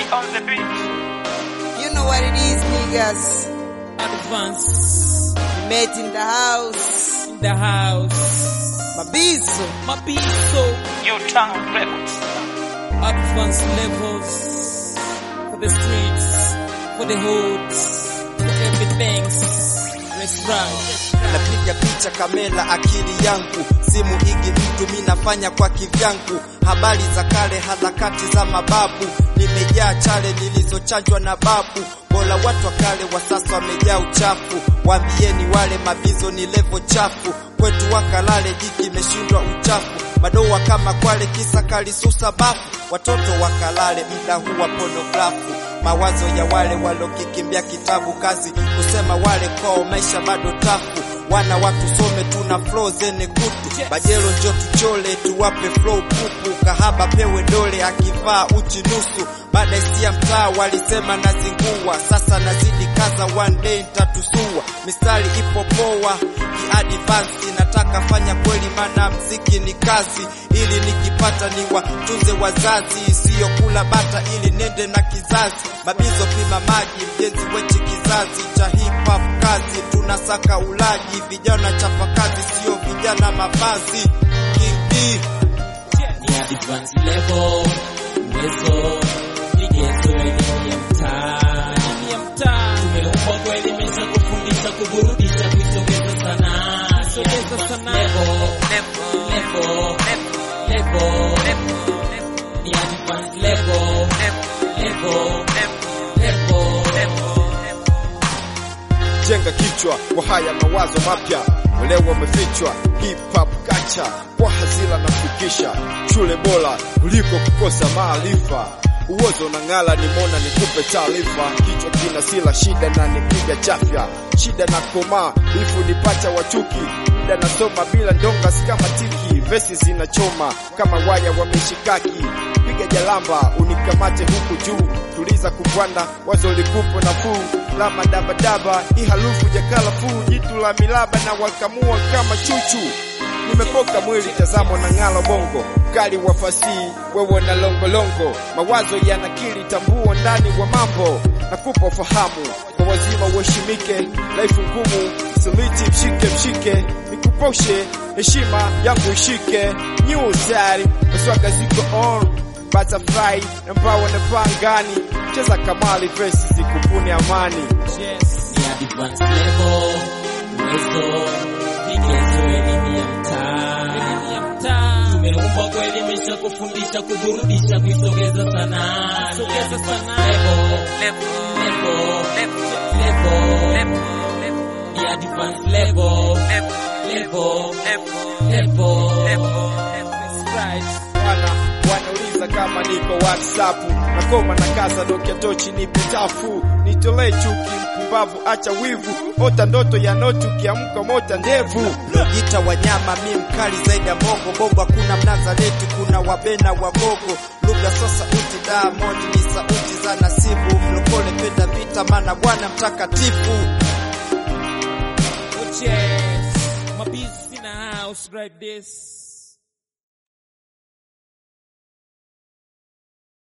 on the beat. You know what it is, niggas. Advance We met in the house. in the house. Mabizo. Mabiso. U-Town Records. Advance levels for the streets, for the hoods, for everything. Let's ride. napiga picha kamera akili yangu simu igi mtu minafanya kwa kivyangu habari za kale harakati za mababu nimejaa chale nilizochanjwa na babu bora watu wa kale wa sasa wamejaa uchafu waambieni wale mabizo ni levo chafu kwetu wakalale jiki imeshindwa uchafu madoa kama kwale kisa kalisusa bafu watoto wakalale mda huu wa ponografu mawazo ya wale walokikimbia kitabu kazi kusema wale kwao maisha bado tafu wana watu some tuna flow zene kutu bajelo njo tuchole tuwape flow pupu kahaba pewe dole akivaa uchi nusu baada isia mtaa walisema nazingua sasa nazidi kaza one day ntatusua mistari ipo poa kiadvansi nataka fanya kweli mana mziki ni kazi ili nikipata ni watunze wazazi siyo kula bata ili nende na kizazi mabizo pima maji mjenzi wechi kizazi cha hip hop kazi tunasaka ulaji vijana chapa kazi sio vijana mavazi King D. ni advance level uwezo vigezo elimu ya mtaa elimu ya mtaa tumeumbwa kuelimisha kufundisha kuburudisha kuisogeza sanaa sogeza sanaa level level level ni advance level level level jenga kichwa kwa haya mawazo mapya leo wamefichwa hip hop kacha kwa hazila na fikisha shule bora kuliko kukosa maarifa uozo na ng'ala ni mona nikupe taarifa kichwa kina sila shida na nipiga chafya shida na komaa ifu nipacha wachuki muda nasoma bila ndonga si kama tiki vesi zinachoma kama waya wa mishikaki piga jalamba unikamate huku juu tuliza kubwanda wazo likupo nafuu la madabadaba hii harufu jakala fuu jitu la milaba na wakamua kama chuchu nimepoka mwili tazamo na ng'alo bongo kali wa fasihi wewe na longolongo mawazo yanakili tambuo ndani wa mambo nakupa fahamu kwa wazima uheshimike laifu ngumu siliti mshike mshike nikuposhe heshima yangu ishike nyusari maswaga ziko on butterfly na mbawa na pangani cheza kamali vesi zikupune amani yes ni advance level uwezo vigezo elimu ya mtaa elimu ya mtaa tumeumbwa kuelimisha kufundisha kuburudisha kuisogeza sanaa sogeza sanaa level level level ni advance level level level That's right wana wanauliza kama niko whatsapp nakoma na kaza dokia tochi ni pitafu nitolee chuki mpumbavu acha wivu ota ndoto ya notu kiamka mota ndevu Jita wanyama mi mkali zaidi ya bongo bongo, hakuna mnazareti, kuna wabena wagogo. Lugha so sauti, Diamond ni sauti za nasibu. Mlokole penda vita, mana Bwana mtakatifu. Oh yes, my business in the house right this.